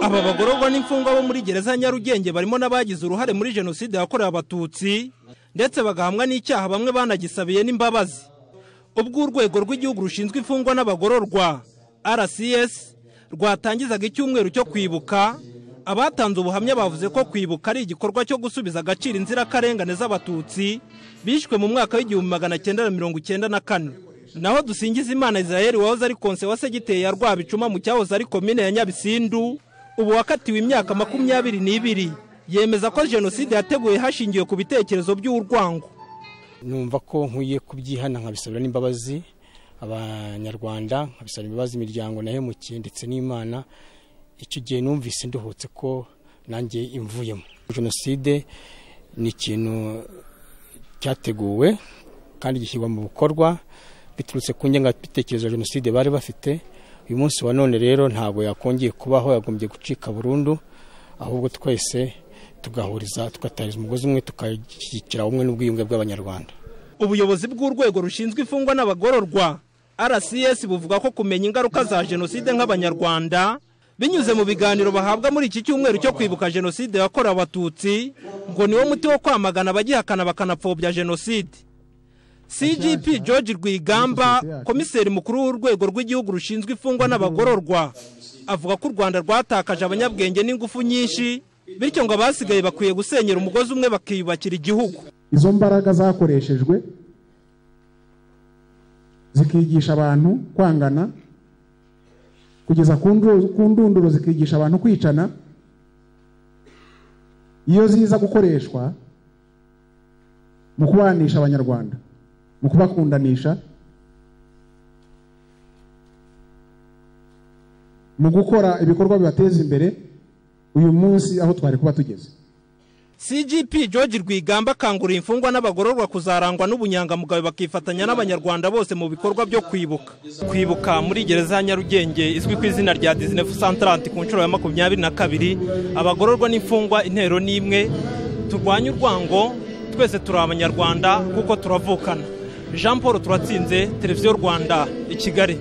aba bagororwa n'imfungwa bo muri gereza ya nyarugenge barimo n'abagize uruhare muri jenoside yakorewe abatutsi ndetse bagahamwa n'icyaha bamwe banagisabiye n'imbabazi ubwo urwego rw'igihugu rushinzwe imfungwa n'abagororwa rcs rwatangizaga icyumweru cyo kwibuka abatanze ubuhamya bavuze ko kwibuka ari igikorwa cyo gusubiza agaciro inzirakarengane z'abatutsi bishwe mu mwaka w'igihumbi magana cyenda na mirongo icyenda na kane naho dusingiza imana israel wahoze ari konse wa segiteri ya rwabicuma mu cyahoze ari komine ya nyabisindu ubu wakatiwe imyaka makumyabiri n'ibiri yemeza ko jenoside yateguye hashingiwe ku bitekerezo by'urwango numva ko nkwiye kubyihana nkabisabira n'imbabazi abanyarwanda nkabisabira imbabazi imiryango nahemukiye ndetse n'imana icyo gihe numvise nduhutse ko nanjye imvuyemo jenoside ni ikintu cyateguwe kandi gishyirwa mu bikorwa biturutse ku ngengabitekerezo ya jenoside bari bafite uyu munsi wa none rero ntabwo yakongeye kubaho yagombye gucika burundu ahubwo twese tugahuriza tugatahiriza umugozi umwe tugashyigikira ubumwe n'ubwiyunge bw'abanyarwanda ubuyobozi bw'urwego rushinzwe imfungwa n'abagororwa rcs buvuga ko kumenya ingaruka za jenoside nk'abanyarwanda binyuze mu biganiro bahabwa muri iki cyumweru cyo kwibuka jenoside yakorewe abatutsi ngo niwo muti wo kwamagana abagihakana bakanapfobya jenoside cgp george rwigamba komiseri mukuru w'urwego rw'igihugu rushinzwe imfungwa n'abagororwa avuga ko u rwanda rwatakaje abanyabwenge n'ingufu nyinshi bityo ngo abasigaye bakwiye gusenyera umugozi umwe bakiyubakira igihugu izo mbaraga zakoreshejwe zikigisha abantu kwangana kugeza ku ndunduro zikigisha abantu kwicana iyo ziza gukoreshwa mu kubanisha abanyarwanda mu kubakundanisha mu gukora ibikorwa bibateza imbere uyu munsi aho twari kuba tugeze cgp george rwigamba akangurira imfungwa n'abagororwa kuzarangwa n'ubunyangamugayo bakifatanya n'abanyarwanda bose mu bikorwa byo kwibuka kwibuka muri gereza ya nyarugenge izwi ku izina rya dizinefu santarante ku nshuro ya makumyabiri na kabiri abagororwa n'imfungwa intero n'imwe turwanye urwango twese turi abanyarwanda kuko turavukana jean paul turatsinze televiziyo rwanda i kigali